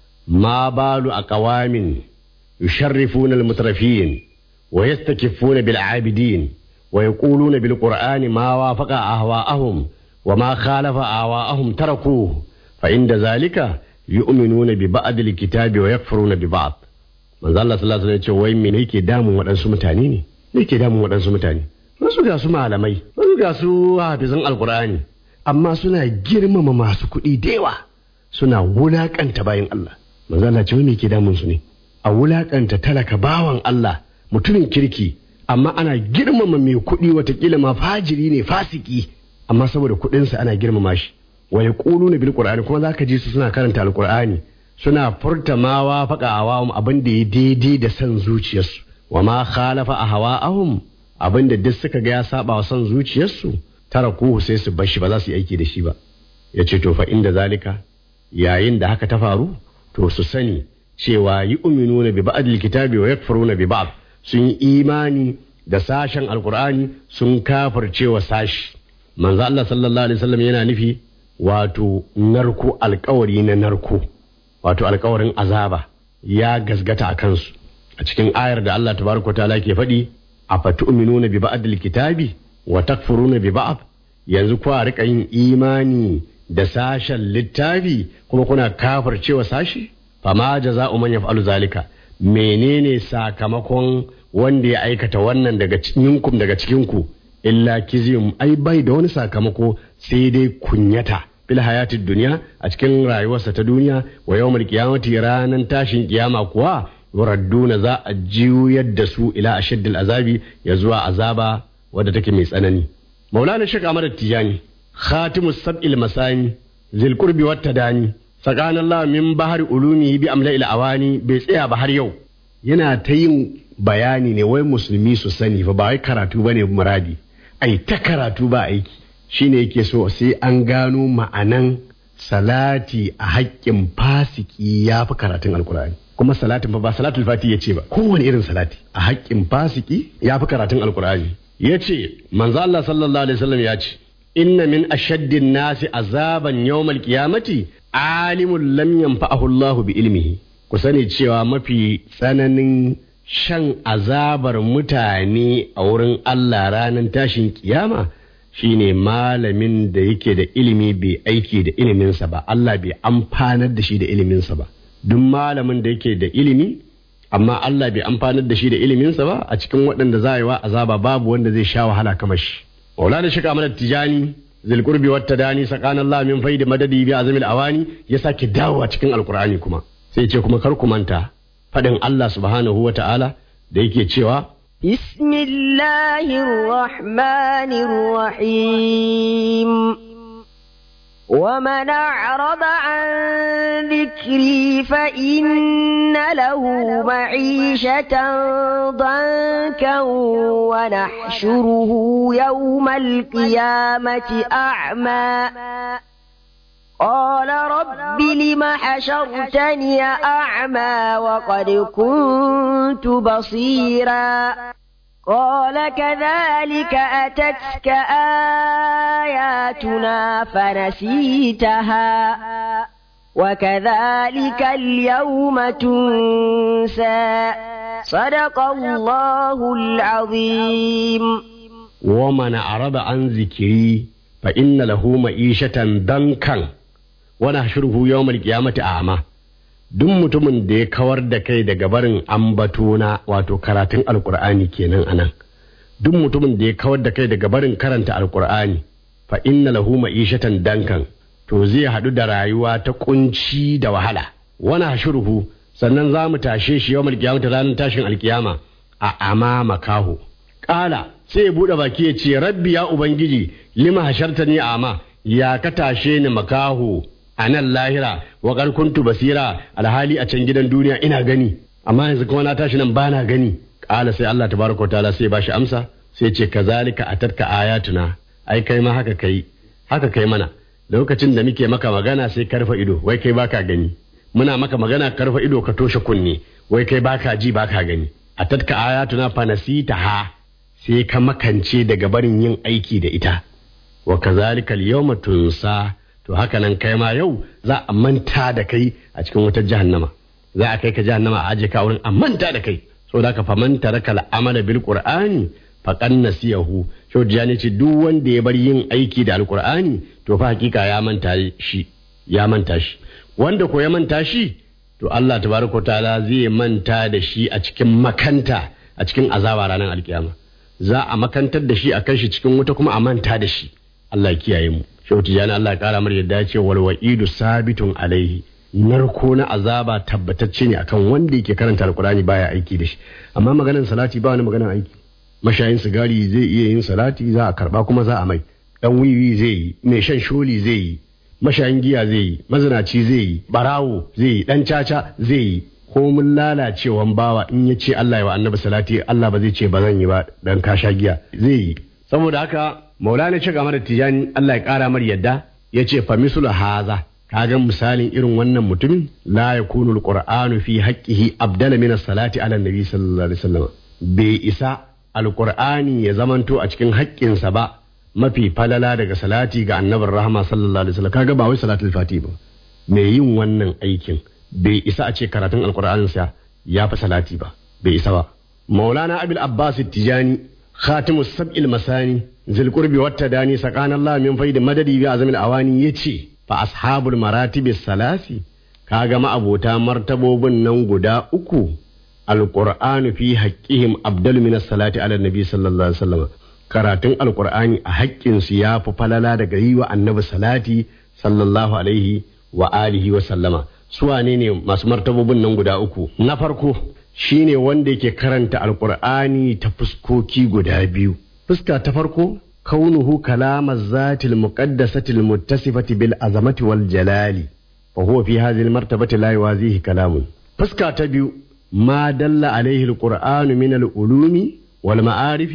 ma balu aqwamin yusharrifuna almutrafin wa yastakifuna bil abidin wa yaquluna bil qur'ani ma wafaqa ahwa'ahum wa ma khalafa ahwa'ahum tarakuhu fa inda zalika yu'minuna bi ba'd alkitabi wa yakfuruna bi ba'd manzo Allah sallallahu alaihi wasallam ya ce wai me yake damun waɗansu mutane ne me yake damun waɗansu mutane wasu ga su malamai wasu ga su hafizan alqur'ani amma suna girmama masu kuɗi da yawa suna wulakanta bayan Allah manzo Allah ce wai me yake damun su ne a wulakanta talaka bawan Allah mutumin kirki amma ana girmama mai kuɗi watakila ma fajiri ne fasiki amma saboda kuɗinsa ana girmama shi wa yaquluna bil qur'ani kuma zaka ji su suna karanta alqur'ani suna furta ma wafaqa awam abin da ya daidai da san zuciyarsu wa ma khalafa ahwa'ahum abin da duk suka ga ya saba wa san zuciyarsu tarakuhu sai su bar shi ba za su yi aiki da shi ba yace to fa inda zalika yayin da haka ta faru to su sani cewa yi uminuna bi ba'dil kitabi wa yakfuruna bi ba'd sun yi imani da sashen alqur'ani sun kafircewa sashi manzo Allah sallallahu alaihi wasallam yana nufi wato narko alkawari na narko wato alkawarin azaba ya gasgata a kansu a cikin ayar da Allah tabaraka ta'ala ke faɗi a fatu'minuna bi ba'dil kitabi wa takfuruna bi ba'd yanzu kwa rika yin imani da sashen littafi kuma kuna kafircewa sashi fama jaza'u man yaf'alu zalika menene sakamakon wanda ya aikata wannan daga cikinku daga cikinku illa kizim ai bai da wani sakamako sai dai kunyata fil hayatid duniya a cikin rayuwarsa ta duniya wa yawmal qiyamati ranan tashin kiyama kuwa yuradduna za a juyar da su ila ashaddil azabi ya zuwa azaba wadda take mai tsanani maulana shek ahmad tijani khatimus sab'il masani zil qurbi wat tadani tsakanin Allah min bahar ulumi bi amla ila awani bai tsaya ba har yau yana ta yin bayani ne wai musulmi su sani fa ba wai karatu bane muradi ai ta karatu ba aiki shine yake so sai an gano ma'anan salati a haƙƙin fasiki ya fi karatun alkur'ani kuma salatin fa ba salatul fati ya ce ba kowane irin salati a haƙƙin fasiki ya fi karatun alkur'ani ya ce manzo Allah sallallahu alaihi wasallam ya ce inna min ashaddin nasi azaban yawmal qiyamati alimun lam yanfa'ahu Allahu bi ilmihi ku sani cewa mafi tsananin shan azabar mutane a wurin Allah ranar tashin kiyama shine malamin da yake da ilimi bai aiki da iliminsa ba Allah bai amfanar da shi da iliminsa ba duk malamin da yake da ilimi amma Allah bai amfanar da shi da iliminsa ba a cikin waɗanda za a yi wa azaba babu wanda zai sha wahala kamar shi maulana shi kamar tijani zilkurbi wata dani tsakanin Allah min faidi madadi bi azamil awani ya sake dawowa cikin alkur'ani kuma sai ce kuma kar ku manta faɗin Allah subhanahu wa ta'ala da yake cewa بسم الله الرحمن الرحيم ومن أعرض عن ذكري فإن له معيشة ضنكا ونحشره يوم القيامة أعمى قال رب لم حشرتني أعمى وقد كنت بصيرا قال كذلك أتتك آياتنا فنسيتها وكذلك اليوم تنسى صدق الله العظيم ومن أعرض عن ذكري فإن له معيشة ضنكا ونحشره يوم القيامة أعمى duk mutumin da ya kawar da kai daga barin ambatona wato karatun alkur'ani kenan anan duk mutumin da ya kawar da kai daga barin karanta alkur'ani fa inna lahu ma'ishatan dankan to zai haɗu da rayuwa ta kunci da wahala wani hashuruhu sannan za mu tashe shi yau mulkiyama ta ranar tashin alkiyama a amama kaho ƙala sai ya buɗe baki ya ce rabbi ya ubangiji lima hasharta ni ama ya ka tashe ni makaho a nan lahira wa kuntu basira alhali a can gidan duniya ina gani amma yanzu kuma na tashi nan bana gani ƙala sai Allah tabaraka wa ta'ala sai ba shi amsa sai ce kazalika atatka ayatuna ai kai ma haka kai haka kai mana lokacin da muke maka magana sai karfa ido wai kai baka gani muna maka magana karfa ido ka toshe kunne wai kai baka ji baka gani atatka ayatuna fanasita ha sai ka makance daga barin yin aiki da ita wa kazalika al-yawma tunsa to haka nan kai ma yau za a manta da kai a cikin wata jahannama za a kai ka jahannama a aje ka wurin a manta da kai saboda ka faman taraka al-amala bil qur'ani faqad nasiyahu shaudiya ne ce duk wanda ya bar yin aiki da alqur'ani to fa hakika ya manta shi ya manta shi wanda ko ya manta shi to Allah tabaraka ta'ala zai manta da shi a cikin makanta a cikin azaba ranar alkiyama za a makantar da shi a kai shi cikin wuta kuma a manta da shi Allah ya kiyaye mu shehu tijani Allah ya kara mar yadda ya ce wal wa'idu sabitun alaihi narko na azaba tabbatacce ne akan wanda yake karanta alkurani baya aiki da shi amma maganar salati ba wani maganar aiki mashayin sigari zai iya yin salati za a karba kuma za a mai dan wiwi zai yi mai shan sholi zai yi mashayin giya zai yi mazinaci zai yi barawo zai yi dan caca zai yi ko mun lalacewan bawa in ya ce Allah ya wa annabi salati Allah ba zai ce ba zan yi ba dan ka sha giya zai yi saboda haka maulana ce game da tijani Allah ya kara mar yadda ya ce fa mislu haza kaga misalin irin wannan mutumin la yakunu alqur'anu fi haqqihi abdala min as-salati ala nabi sallallahu alaihi wasallam bai isa alqur'ani ya zamanto a cikin haƙƙinsa ba mafi falala daga salati ga annabin rahama sallallahu alaihi wasallam kaga ba wai salatul fati ba mai yin wannan aikin bai isa a ce karatun alqur'anin sa ya fi salati ba bai isa ba maulana abil abbas tijani khatimus sab'il masani zil qurbi wat tadani sakana allah min faidi madadi bi azamil awani yace fa ashabul maratibi salasi kaga ma'abota martabobin nan guda uku alqur'anu fi haqqihim abdal min salati ala nabi sallallahu alaihi wasallam karatun alqur'ani a haƙƙin su ya fi falala daga yi wa annabi salati sallallahu alaihi wa alihi wa sallama su wane ne masu martabobin nan guda uku na farko shine wanda yake karanta alqur'ani ta fuskoki guda biyu fuska ta farko كونه كلام الذات المقدسة المتصفة بالعظمة والجلال وهو في هذه المرتبة لا يوازيه كلام فسكا تبيو ما دل عليه القرآن من العلوم والمعارف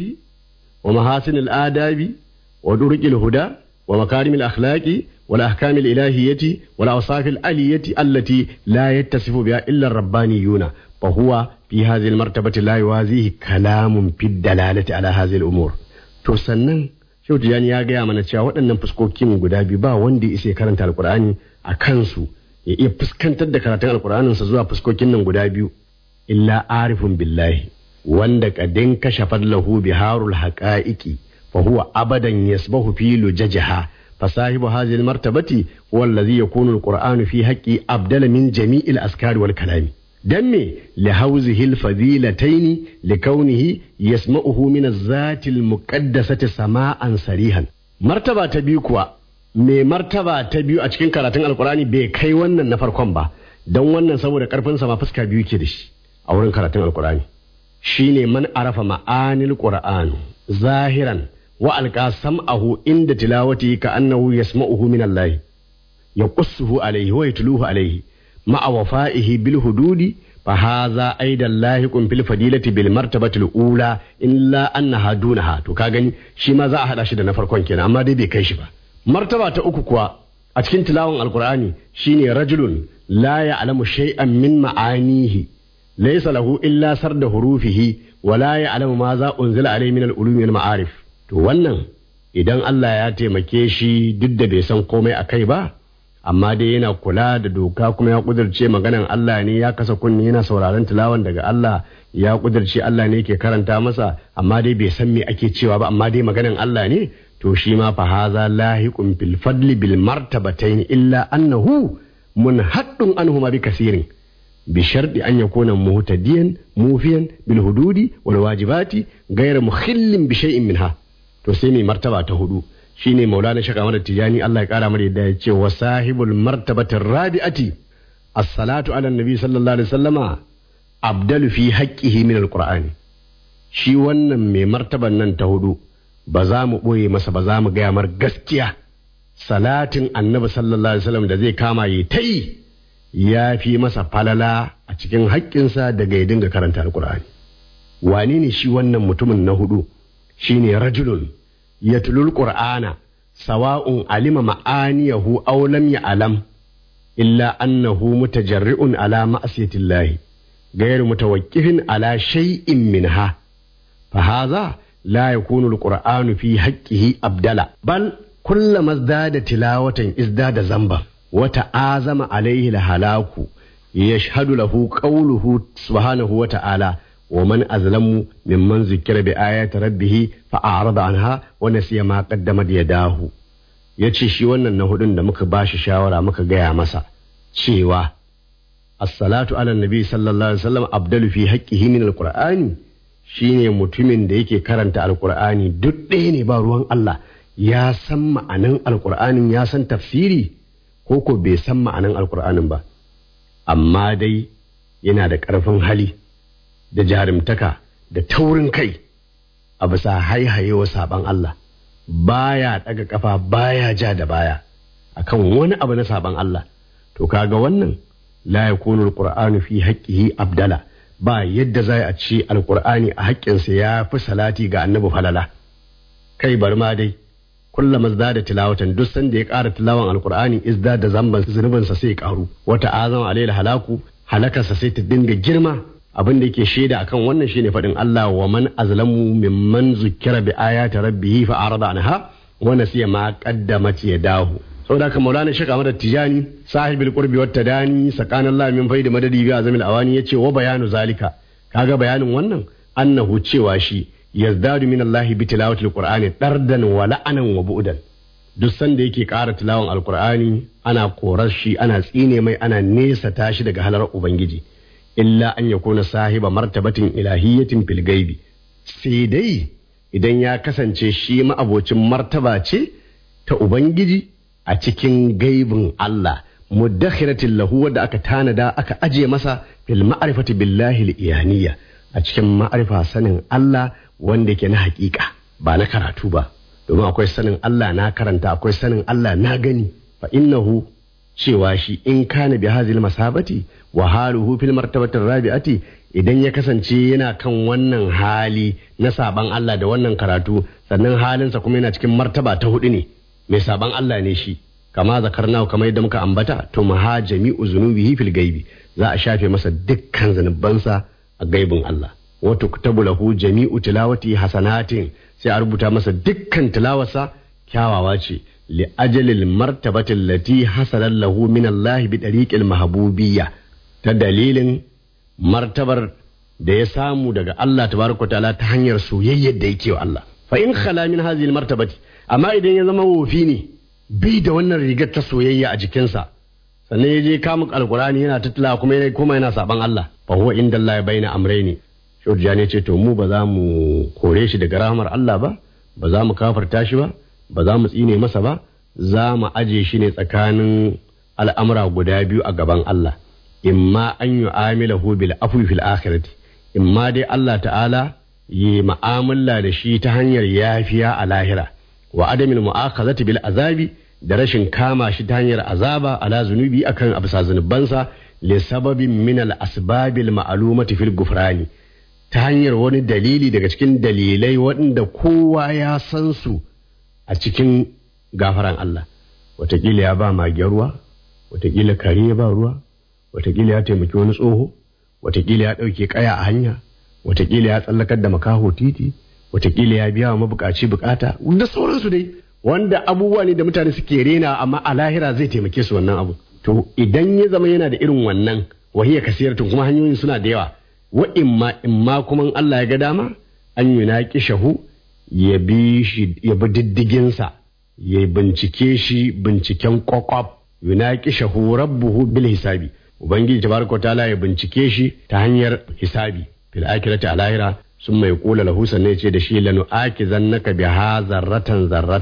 ومحاسن الآداب ودرج الهدى ومكارم الأخلاق والأحكام الإلهية والأوصاف العلية التي لا يتصف بها إلا الربانيون فهو في هذه المرتبة لا يوازيه كلام في الدلالة على هذه الأمور تسنن Shehu Tijjani ya gaya mana cewa waɗannan fuskokin guda biyu ba wanda ya isa karanta alkur'ani a kansu ya iya fuskantar da karatun alkur'aninsa zuwa fuskokin nan guda biyu illa arifun billahi wanda kadin kashafa lahu biharul haqa'iqi fa huwa abadan yasbahu fi lujajaha fa sahibu hadhihi almartabati huwa alladhi yakunu alqur'anu fi haqqi abdala min jami'il askari wal kalami dan me li hauzihi alfadilataini li kaunihi yasma'uhu min az-zati al-muqaddasati sama'an sarihan martaba ta biyu kuwa me martaba ta biyu a cikin karatun alkurani bai kai wannan na farkon ba don wannan saboda karfin sa ma fuska biyu ke da shi a wurin karatun alkurani shine man arafa ma'anil qur'an zahiran wa alqa sam'ahu inda tilawati ka annahu yasma'uhu min Allah yaqussuhu alayhi wa yatluhu alayhi ma'a wafa'ihi bil hududi fa hadha aidan lahiqun fil fadilati bil martabati al ula illa annaha dunaha to ka gani shi ma za a hada shi da na farkon kenan amma dai bai kai shi ba martaba ta uku kuwa a cikin tilawan alqur'ani shine rajulun la ya'lamu shay'an min ma'anihi laysa lahu illa sarda hurufihi wa la ya'lamu ma za unzila alayhi min al ulumi wal ma'arif to wannan idan Allah ya taimake shi duk da bai san komai akai ba amma dai yana kula da doka kuma ya kudirce maganan Allah ne ya kasa kunni yana sauraron tilawan daga Allah ya kudirce Allah ne ke karanta masa amma dai bai san me ake cewa ba amma dai maganan Allah ne to shi ma fa haza lahiqun bil fadli bil martabatayn illa annahu munhaddun anhuma bi kasirin bi sharti an yakuna muhtadiyan mufiyan bil hududi wal wajibati ghayr mukhillin bi shay'in minha to sai mai martaba ta hudu shine maulana shaka mada tijani Allah ya kara mara yadda ya ce wa sahibul martabatir rabi'ati as-salatu ala nabi sallallahu alaihi wasallama abdalu fi haqqihi min alqur'ani shi wannan mai martaban nan ta hudu ba za mu boye masa ba za mu gaya mar gaskiya salatin annabi sallallahu alaihi wasallam da zai kama yi ta yi ya fi masa falala a cikin haƙƙinsa daga ya dinga karanta alqur'ani wane ne shi wannan mutumin na hudu shine rajulun yatlul qur'ana sawa'un alima ma'aniyahu aw lam ya'lam illa annahu mutajarri'un ala ma'siyatillahi ghayr mutawaqqifin ala shay'in minha fa hadha la yakunu alqur'anu fi haqqihi abdala bal kullama izdada tilawatan izdada zamba wa ta'azama alayhi alhalaku yashhadu lahu qawluhu subhanahu wa ta'ala ومن أظلم ممن ذكر بآيات ربه فأعرض عنها ونسي ما قدمت يداه yace shi wannan na hudun da muka bashi shawara muka gaya masa cewa as-salatu ala nabi sallallahu alaihi wasallam abdalu fi haqqihi min al-qur'ani shine mutumin da yake karanta alqur'ani duk ɗaya ne ba ruwan Allah ya san ma'anan alqur'anin ya san tafsiri ko ko bai san ma'anan alqur'anin ba amma dai yana da ƙarfin hali da jarumtaka da taurin kai a bisa haihayewa saban Allah baya daga kafa baya ja da baya akan wani abu na saban Allah to kaga wannan la yakunu alqur'anu fi haqqihi abdala ba yadda za a ce alqur'ani a haƙƙinsa ya fi salati ga annabi falala kai bar ma dai kullama da tilawatan duk sanda ya ƙara tilawan alqur'ani izda da zamban zunubinsa sai ya ƙaru wata azama alayhi halaku halakarsa sai ta dinga girma abin da yake shaida akan wannan shine faɗin Allah wa man azlamu mimman zukkira bi ayati rabbih fa arada anha wa nasiya ma qaddamat yadahu saboda haka maulana shaka madad tijani sahibul qurbi wat tadani sakanallah min faidi madadi bi azamil awani yace wa bayanu zalika kaga bayanin wannan annahu cewa shi yazdadu min Allah bi tilawatil qur'ani dardan wa la'anan wa bu'dan duk sanda yake ƙara tilawan alqur'ani ana korar shi ana tsine mai ana nesa tashi daga halar ubangiji illa an ya kuna sahiba martabatin ilahiyyatin fil gaibi sai dai idan ya kasance shi ma'abocin martaba ce ta ubangiji a cikin gaibin Allah muddakhiratin lahu wadda aka tanada aka aje masa fil ma'rifati billahi al-iyaniyya a cikin ma'arifa sanin Allah wanda yake na hakika ba na karatu ba domin akwai sanin Allah na karanta akwai sanin Allah na gani fa innahu cewa shi in kana bi hazil masabati wa haluhu fil martabatir rabi'ati idan ya kasance yana kan wannan hali na saban Allah da wannan karatu sannan halinsa kuma yana cikin martaba ta hudu ne mai saban Allah ne shi kama zakarna kamar yadda muka ambata to maha jami'u zunubihi fil gaibi za a shafe masa dukkan zanubansa a gaibin Allah wa tuktabu lahu jami'u tilawati hasanatin sai a rubuta masa dukkan tilawarsa kyawawa ce لأجل المرتبة التي حصل له من الله بطريق المحبوبية تدليل مرتبة da ya samu daga Allah tabaraka ta'ala ta hanyar soyayyar da yake wa Allah fa in khala min hadhihi almartabati amma idan ya zama wofi ne bai da wannan rigar ta soyayya a jikinsa sannan ya je kamun alkurani yana tattala kuma yana kuma yana saban Allah fa huwa inda Allah ya bayyana amrayni shurja ne ce to mu ba za mu kore shi daga rahmar Allah ba ba za mu kafarta shi ba ba za mu tsine masa ba za mu aje shi ne tsakanin al'amura guda biyu a gaban Allah imma an yi amilahu bil afwi fil akhirati imma dai Allah ta'ala yi ma'amala da shi ta hanyar yafiya a lahira wa adamin mu'akhazati bil azabi da rashin kama shi ta hanyar azaba ala zunubi akan abisa zunubansa li sababin min al asbabil ma'lumati fil gufrani ta hanyar wani dalili daga cikin dalilai waɗanda kowa ya san su a cikin gafaran Allah watakila ya ba mage ruwa watakila kare ya ba ruwa watakila ya taimaki wani tsoho watakila ya ɗauke kaya a hanya watakila ya tsallakar da makaho titi watakila ya biya wa mabukaci bukata da sauransu dai wanda abubuwa ne da mutane suke rena amma a lahira zai taimake su wannan abu to idan ya zama yana da irin wannan wahiya kasiratun kuma hanyoyin suna da yawa wa imma imma kuma Allah ya ga dama an yunaki shahu ya bi shi ya bi diddiginsa ya bincike shi binciken kwakwaf yunaki shahu rabbuhu bil hisabi ubangiji tabaraka ta'ala ya bincike shi ta hanyar hisabi fil akhirati a lahira sun mai kula lahu sannan ce da shi lanu aki zannaka bi ha zarratan zarratan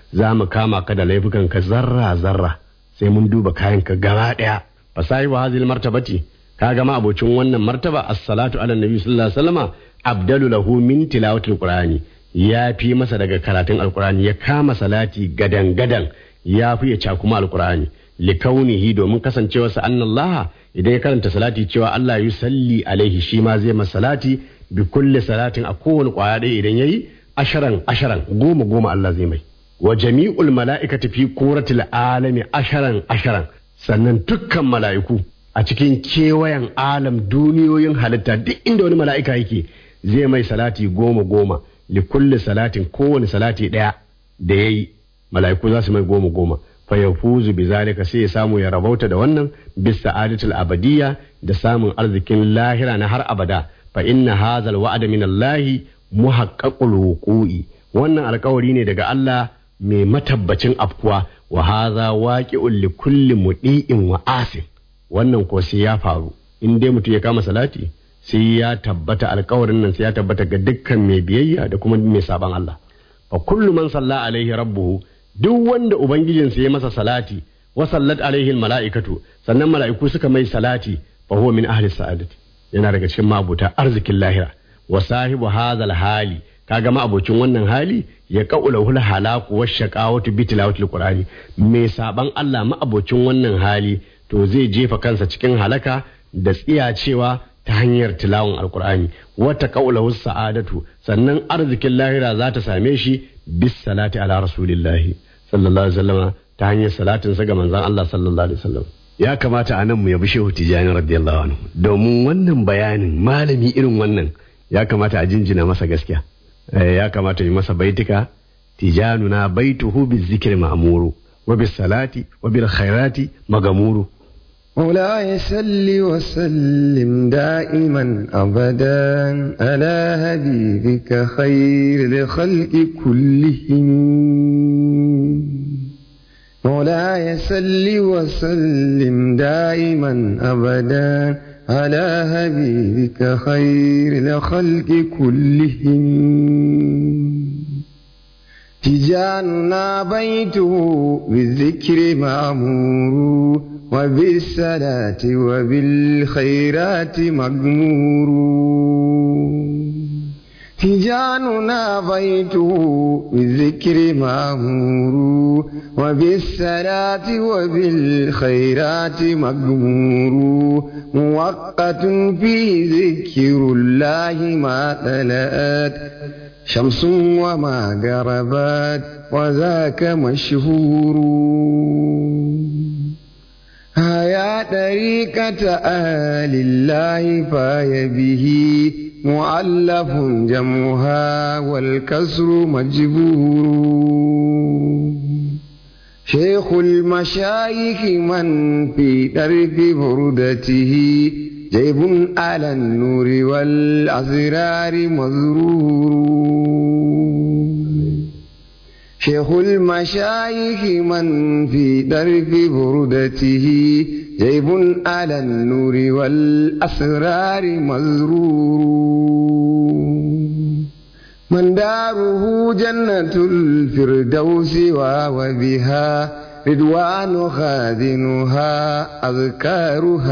za mu kama ka da laifukan ka zarra zarra sai mun duba kayan ka gaba daya fasahi wa hazil martabati ka gama abocin wannan martaba as-salatu ala nabi sallallahu alaihi wasallama abdalu lahu min tilawatil qur'ani ya fi masa daga karatun alqur'ani ya kama salati gadan gadan ya fi ya cakuma alqur'ani likaunihi domin kasancewarsa annallaha idan ya karanta salati cewa Allah ya salli alaihi shi ma zai masa salati bi kulli salatin a kowane kwaya ɗaya idan yayi asharan asharan goma goma Allah zai mai wa jami'ul mala'ikati fi kuratil alami asharan asharan sannan dukkan mala'iku a cikin kewayen alam duniyoyin halitta duk inda wani mala'ika yake zai mai salati goma goma li kulli salatin kowane salati ɗaya da yayi mala'iku za su mai goma goma fa yafuzu bi zalika sai ya samu ya rabauta da wannan bis sa'adatul abadiyya da samun arzikin lahira na har abada fa inna hadha alwa'da min Allah muhaqqaqul wuqu'i wannan alkawari ne daga Allah mai matabbacin afkuwa wa hadha waqi'un li kulli mudi'in wa asin wannan ko sai ya faru in dai mutum ya kama salati sai ya tabbata alkawarin nan sai ya tabbata ga dukkan mai biyayya da kuma mai saban Allah fa kullu man salla alaihi rabbuhu duk wanda ubangijinsa ya masa salati wa sallat alaihi mala'ikatu sannan mala'iku suka mai salati fa huwa min ahli sa'adati yana daga cikin mabuta arzikin lahira wa sahibu hadhal hali kaga ma abocin wannan hali ya qaula hul halaku wa shaqawatu bi tilawatil qur'ani mai saban Allah ma abocin wannan hali to zai jefa kansa cikin halaka da tsiyacewa ta hanyar tilawan alqur'ani wata qaula sa'adatu sannan arzikin lahira za ta same shi bis salati ala rasulillahi sallallahu alaihi wasallam ta hanyar salatin sa ga manzon Allah sallallahu alaihi wasallam ya kamata a nan mu yabi shehu tijani radiyallahu anhu domin wannan bayanin malami irin wannan ya kamata a jinjina masa gaskiya ya kamata yi masa baitika tijanuna baituhu bizikri ma'muru wa bis salati wa bil khairati magamuru مولاي سل وسلم دائما أبدا على حبيبك خير الخلق كلهم مولاي سل وسلم دائما أبدا على حبيبك خير الخلق كلهم تجاننا بيته بالذكر مأمور وبالصلاة وبالخيرات مغمور تجاننا بيته بالذكر مأمور وبالصلاة وبالخيرات مغمور موقت فيه ذكر الله ما تلأت شمس وما غربت وذاك مشهور هيا طريقة أهل الله فاي به مؤلف جمعها والكسر مجبور شيخ المشايخ من في درب بردته جيب على النور والأسرار مزرور شيخ المشايخ من في درب بردته جيب على النور والأسرار مزرور من داره جنة الفردوس وبها رضوان خادنها أذكارها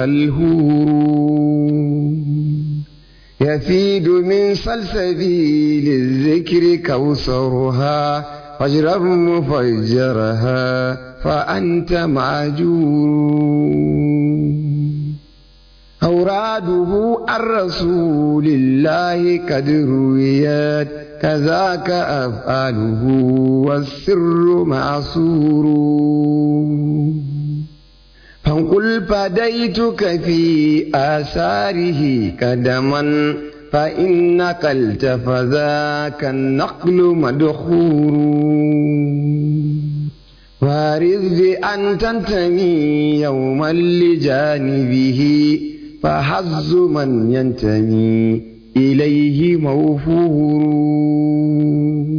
الهور يفيد من سلسبيل الذكر كوثرها فاجرب مفجرها فأنت معجور أوراده عن رسول الله قد رويت كذاك أفعاله والسر معصور فانقل فديتك في آثاره قدما فإن نقلت فذاك النقل مدخور وارد بأن تنتمي يوما لجانبه فحظ من ينتمي إليه موفور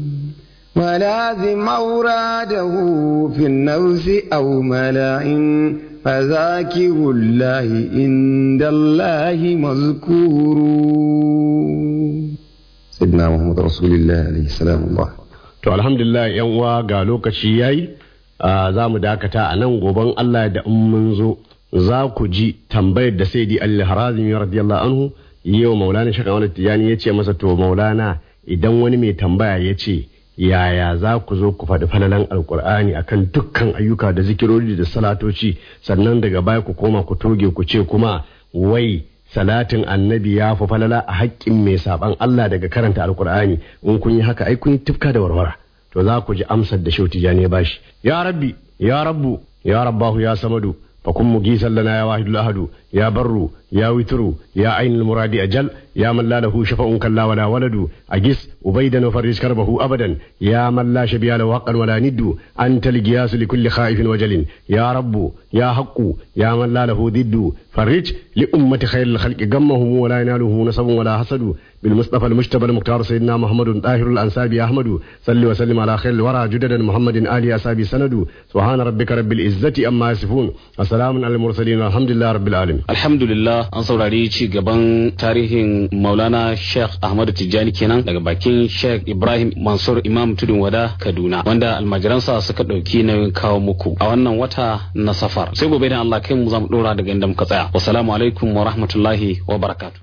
ولازم أوراده في النفس أو ملأ فذاكر الله عند الله مذكور سيدنا محمد رسول الله عليه السلام الله to alhamdulillah yan uwa ga lokaci yayi za mu dakata a nan goben Allah da in mun zo za ku ji tambayar da sayyidi al-harazimi radiyallahu anhu yau maulana shaka wani tijani ya ce masa to maulana idan wani mai tambaya ya ce yaya za ku zo ku faɗi falalan alkur'ani akan dukkan ayyuka da zikirori da salatoci sannan daga baya ku koma ku toge ku ce kuma wai salatin annabi ya fi falala a haƙƙin mai saɓan Allah daga karanta alkur'ani in kun yi haka ai kun yi tufka da warwara to za ku ji amsar da shauti jani ya bashi ya rabbi ya rabbu ya rabbahu ya samadu فكن مجيسا لنا يا واحد الأحد يا بر يا وتر يا عين المراد أجل يا من لا له شفاء كلا ولا ولد أجس أبيدا وفرج كربه أبدا يا من لا شبيه له حقا ولا ند أنت القياس لكل خائف وجل يا رب يا حق يا من لا له ضد فرج لأمة خير الخلق غمهم ولا يناله نصب ولا حسد بالمصطفى المجتبى المختار سيدنا محمد طاهر الأنساب أحمد صل وسلم على خير الورى جددا محمد آل أصحابه سند سبحان ربك رب العزة أما يصفون وسلام على المرسلين الحمد لله رب العالمين alhamdulillah an saurari ci gaban tarihin maulana sheikh ahmadu tijjani kenan daga bakin sheikh ibrahim mansur imam tudun wada kaduna wanda almajiransa suka ɗauki nauyin kawo muku a wannan wata na safar sai gobe da allah kai mu za mu ɗora daga inda muka tsaya wasalamu alaikum wa rahmatullahi wa barakatu